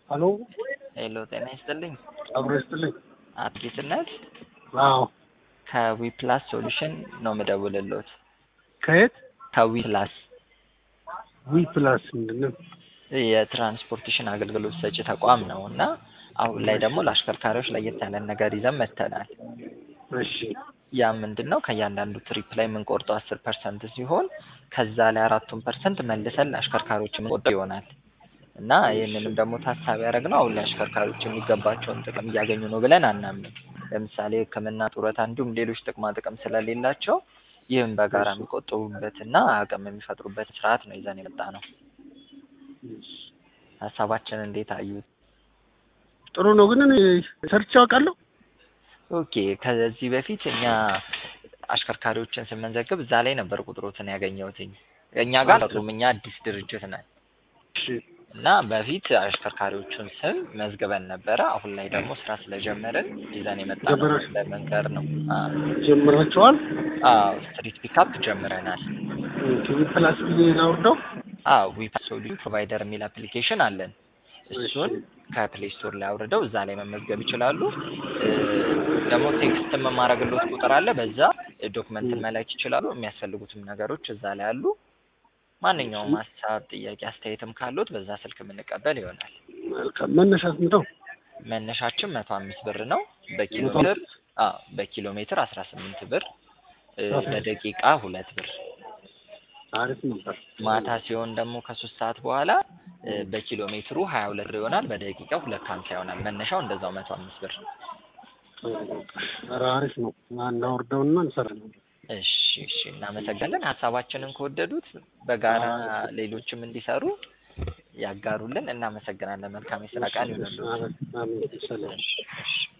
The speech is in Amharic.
ሀሎ ሄሎ ጤና ይስጥልኝ። አብሮ ይስጥልኝ። አቶ ጌትነት አዎ ከዊ ፕላስ ሶሉሽን ነው የምደውልልዎት። ከየት ከዊ ፕላስ ዊ ፕላስ ምንድን ነው? የትራንስፖርቴሽን አገልግሎት ሰጪ ተቋም ነው እና አሁን ላይ ደግሞ ለአሽከርካሪዎች ለየት ያለን ነገር ይዘን መጥተናል። እሺ ያ ምንድን ነው ከእያንዳንዱ ትሪፕ ላይ የምንቆርጠው አስር ፐርሰንት ሲሆን ከዛ ላይ አራቱን ፐርሰንት መልሰን ለአሽከርካሪዎች የምንቆርጠው ይሆናል እና ይህንንም ደግሞ ታሳቢ ያደረግነው አሁን ላይ አሽከርካሪዎች የሚገባቸውን ጥቅም እያገኙ ነው ብለን አናምንም። ለምሳሌ ሕክምና፣ ጡረታ እንዲሁም ሌሎች ጥቅማ ጥቅም ስለሌላቸው ይህም በጋራ የሚቆጥቡበትና አቅም የሚፈጥሩበት ስርዓት ነው ይዘን የመጣ ነው። ሀሳባችን እንዴት አዩት? ጥሩ ነው ግን እኔ ሰርቼ አውቃለሁ። ኦኬ ከዚህ በፊት እኛ አሽከርካሪዎችን ስንመዘግብ እዛ ላይ ነበር ቁጥሮትን ያገኘሁትኝ። እኛ ጋር አሉም እኛ አዲስ ድርጅት ነን እሺ እና በፊት አሽከርካሪዎቹን ስም መዝግበን ነበረ። አሁን ላይ ደግሞ ስራ ስለጀመርን ይዘን የመጣ ነው ጀመራችሁ? ለመንገር ነው። ጀምራችኋል? አዎ ስትሪት ፒካፕ ጀምረናል። ዊ ፕላስ ብዬ ላውርደው? አዎ ዊ ሶሉሽን ፕሮቫይደር የሚል አፕሊኬሽን አለን። እሱን ከፕሌይ ስቶር ላይ አውርደው እዛ ላይ መመዝገብ ይችላሉ። እ ደግሞ ቴክስት የማረግሎት ቁጥር አለ። በዛ ዶክመንትን መላክ ይችላሉ። የሚያስፈልጉትም ነገሮች እዛ ላይ አሉ። ማንኛውም ሀሳብ፣ ጥያቄ፣ አስተያየትም ካሉት በዛ ስልክ የምንቀበል ይሆናል። መልካም መነሻ ስንት ነው? መነሻችን መቶ አምስት ብር ነው። በኪሎ መቶ ሜትር አዎ በኪሎ ሜትር አስራ ስምንት ብር እ በደቂቃ ሁለት ብር አሪፍ ነበር። ማታ ሲሆን ደግሞ ከሶስት ሰዓት በኋላ እ በኪሎ ሜትሩ ሀያ ሁለት ብር ይሆናል። በደቂቃ ሁለት ሀምሳ ይሆናል። መነሻው እንደዛው መቶ አምስት ብር። ኧረ አሪፍ ነው። እናውርደውና እንሰራለን። እሺ እሺ እናመሰግናለን። ሀሳባችንን ከወደዱት በጋራ ሌሎችም እንዲሰሩ ያጋሩልን። እናመሰግናለን። መልካም የስራ ቀን ይሁንልዎት። አሜን። ሰላም እሺ እሺ